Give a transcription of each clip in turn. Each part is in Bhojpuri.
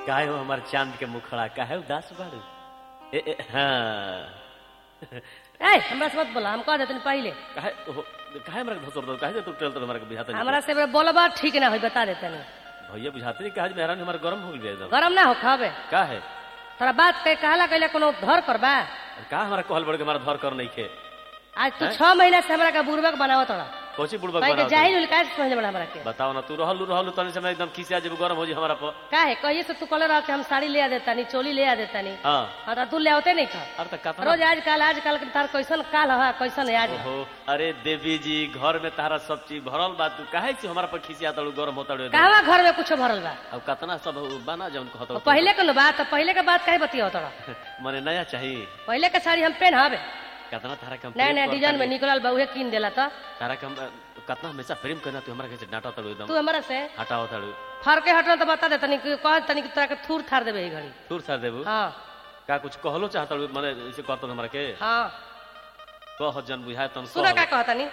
काहे हो हमार चांद के मुखड़ा काहे उदास बाड़ू ए, ए, हाँ ए हमरा से मत बोला हम कह देतनी पहले काहे हो काहे हमरा के धसर दो काहे तू टेल तो हमरा के बुझाता नहीं हमरा से बोलबा ठीक ना होई बता देतनी भैया बुझाते नहीं काहे मेहरान हमारा गरम हो गया एकदम गरम ना हो खावे काहे तोरा बात के कहला कहले कोनो धर पर बा का हमारा कहल बड़ के हमारा धर कर नहीं खे आज तू छह महीना से हमरा का बुरबक बनावत तोरा कोची बुड़बक कहीं के बना जाहिल काहे से समझ बड़ा हमरा के बताओ ना तू रहलू रहलू तनी समय एकदम खिसिया जब गरम हो जी हमारा पर काहे कहिए से तू कहले रह के हम साड़ी ले आ देतानी चोली ले आ देतानी हाँ हाँ तो तू ले आवते नहीं खा अरे तो कतना रोज आज काल आज काल के तार कैसन काल है कैसन है आज हो अरे देवी जी घर में तारा सब चीज भरल बा तू काहे से हमारा पर खिसिया तड़ू गरम होता रे कहवा घर में कुछ भरल बा अब कतना सब बना जौन कहत और पहले के न बात पहले के बात काहे बतिया तोरा मने नया चाहिए पहले के साड़ी हम पहनावे कतना तारा कम नया नया डिजाइन में निकलल बा उहे कीन देला तो तारा कम कतना हमेशा प्रेम करना तू हमरा कैसे डांटा तड़ू एकदम तू हमरा से हटाओ तड़ू फरके हटल तो बता दे तनी कह तनी कि तोरा के थूर थार देबे ई घड़ी दूर सर देबू हाँ का कुछ कहलो चाहत तड़ू मने ऐसे कहत हमरा के हाँ कह जन बुझाए तन सुना का कह कहतनी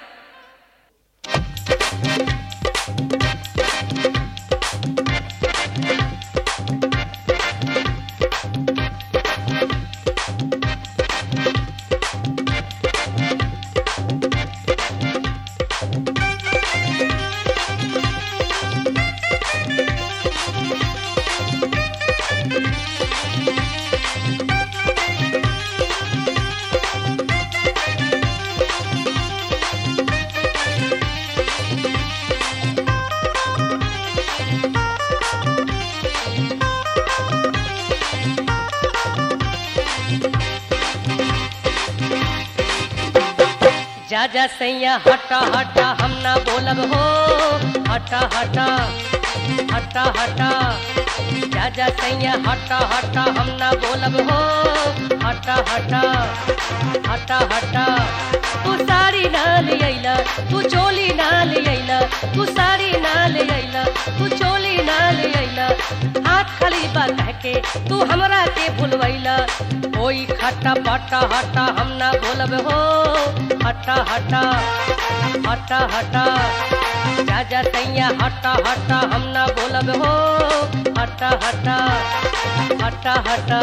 जा जा सैया हटा हटा हम ना बोलब हो हटा हटा हटा हटा जा जा सैया हटा हटा हम ना बोलब हो हटा हटा हटा हटा तू साड़ी ना ले अइला तू चोली ना ले अइला तू साड़ी ना ले अइला तू चोली ना ले अइला हाथ खाली बा कह के तू हमरा के भूलवैला ओई खट्टा पट्टा हटा हम ना बोलब हो हटा हटा हटा हटा जा जा सैया हटा हटा हम ना बोलब हो हटा हटा हटा हटा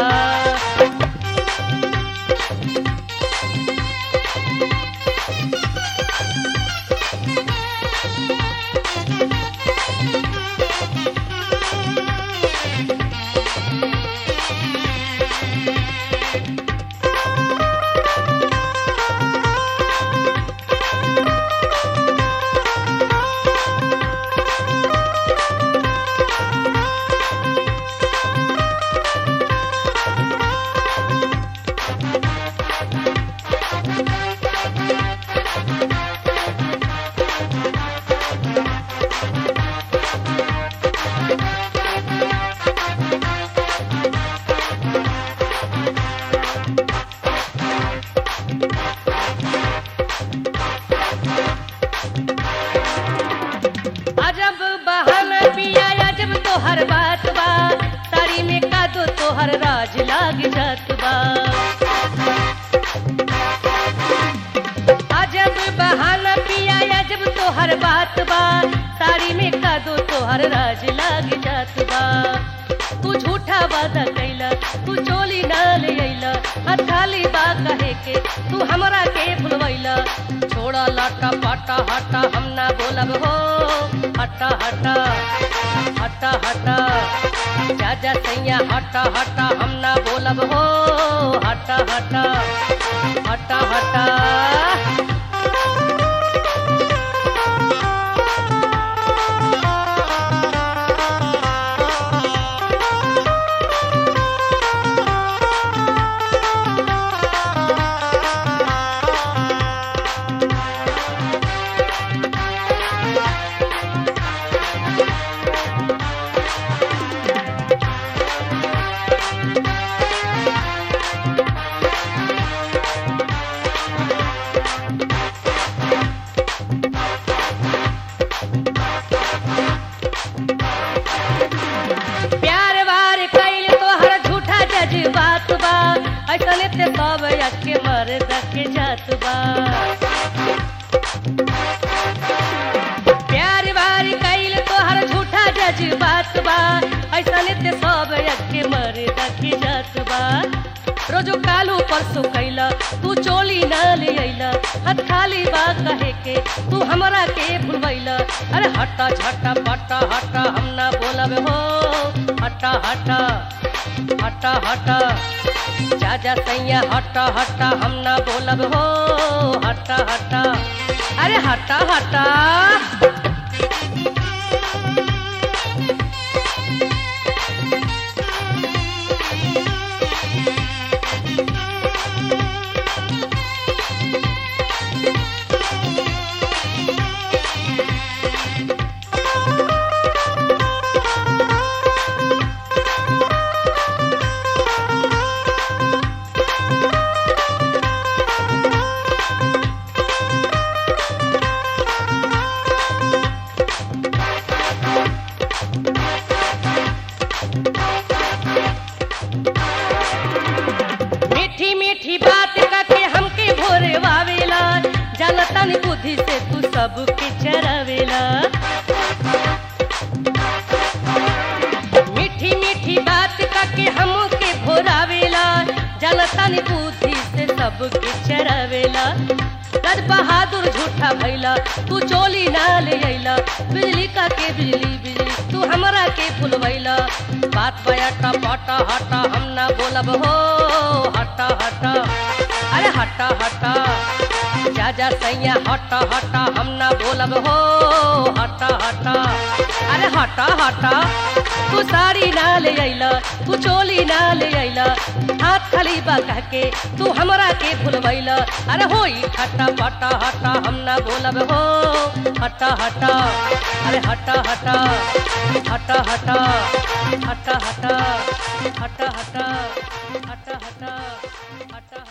अजब बहाना पिया अजब तोहर बात बा साड़ी में का दो तोहर राज लाग जात बा अजब बहाना पिया अजब तोहर बात बा साड़ी में का दो तोहर राज लाग जात बा तू झूठा वादा कैला तू चोली ना ले अइला हाथ खाली बा कहे के तू हमरा के भुलवैला छोड़ा लाटा पाटा हटा हम ना बोलब हो हटा हटा हटा हटा जा जा सैया हटा हटा हम ना बोलब हो हटा हटा हटा हटा प्यार वार कैल तोहर झूठा जज्बात बा ऐसने ते सब अके मर्द के जात बा प्यार वार कैल तोहर झूठा जज्बात बा ऐसने ते सब अके करे दखी जात बा रोजो कालू परसों कैला तू चोली ना ले अइला हाथ खाली बा कहे के तू हमरा के भूलवैला अरे हटा झटा पटा हटा हम ना बोलब हो हटा हटा हटा हटा जा जा सैया हटा हटा हम ना बोलब हो हटा हटा अरे हटा हटा मीठी मीठी बात करके हमके भोरे वावेला जनतन बुद्धि से तू सबके चरावेला मीठी मीठी बात करके हमके भोरावेला जनतन बुद्धि से सबके चरावेला रज बहादुर झूठा भैला तू चोली ना ले अइला बिजली का के बिजली बिजली तू हमरा के फुलवैला बात बयाटा पटा हटा हम ना बोलब हो हटा हटा अरे हटा हटा जा जा सैया हटा हटा हम ना बोलब हो हटा हटा अरे हटा हटा तू साड़ी ना ले अइला तू चोली ना ले अइला हाथ खाली बा कह के तू हमरा के भूलवैला अरे होई हटा पटा हटा हम ना बोलब हो हटा हटा अरे हटा हटा हटा हटा हटा हटा हटा हटा हटा हटा हटा